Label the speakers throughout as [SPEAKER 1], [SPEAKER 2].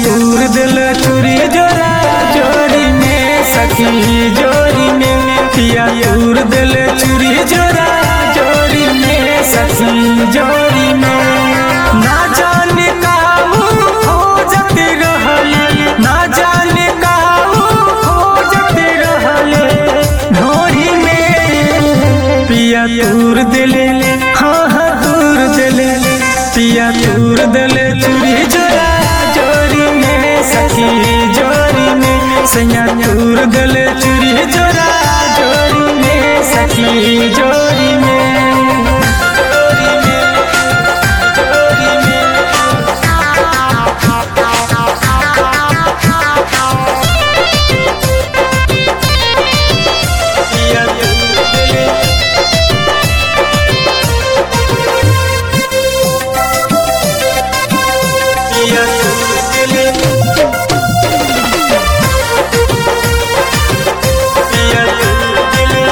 [SPEAKER 1] तूर दिल चूरी जोरा जोरी में सखी जोरी में पिया तूर दिल चूरी जोरा जोरी में सखी जोरी में ना जाने काहू खोजत रहले ना जाने काहू खोजत रहले ढोरी में पिया तूर दिले हाँ हाँ तूर दिले पिया तूर दिले चूरी जोरा जोरी में सखी जोरी में सैया तूर दिले चूरी जोरा जोरी में सखी जोरी में जोरी में जोरी में पिया तूर दिले पिया तूर दिले पिया तूर दिले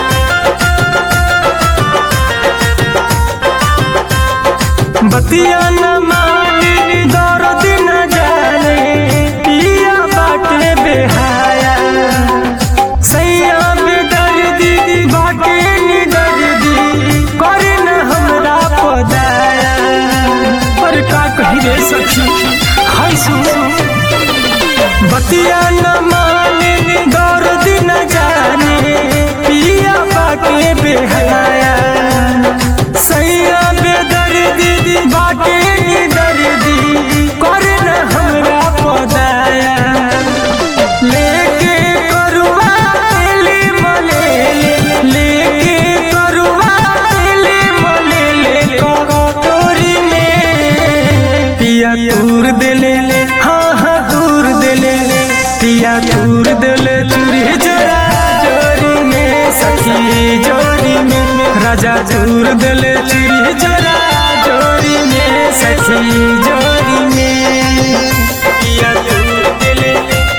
[SPEAKER 1] बतिया न माने दर्द न जाने पिया बाटे बेहाया सैया बेदर्दी बाटे नि दर्दी करे न हमरा पदाया पर का कही रे सखी हाय सुन बतिया न माने दर्द न जाने पिया बाटे बेहाया सैया बेदर्दी बाटे नि दर्दी करे न हमरा पदाया लेके करुआ ले मले लेके करुआ ले मले कटोरी में पिया दूर दिले हाँ हाँ दूर दिले पिया दूर दिले चूरी जोरा जोरी में सखी जोरी में राजा दूर दिले चूरी जोरा जोरी में सखी जोरी में पिया दूर दिले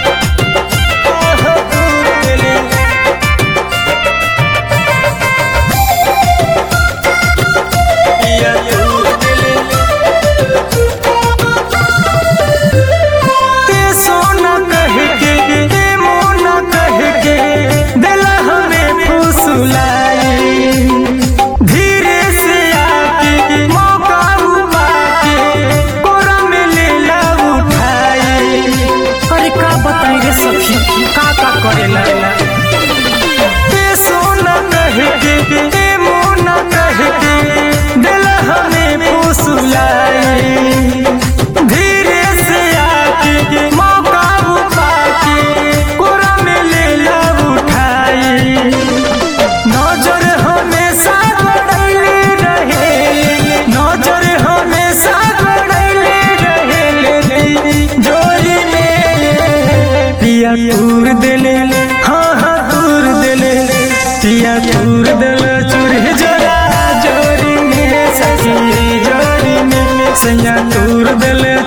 [SPEAKER 1] धीरे से आके मौका उबा के कोरा में लेला उठाई अरे का बताई रे सखी का का करेला ते सोना कह के ते मोना कह के दिल हमें फुसलाई धीरे से आके मौका उबा के कोरा में लेला उठाई नजर हमेशा गड़ैले रहे नजर हमेशा गड़ैले रहे जोरी में पिया दूर दिले हाँ हाँ दूर दिले पिया दूर दिले चूरी जोरा जोरी में सखी जोरी में सैया दूर दिले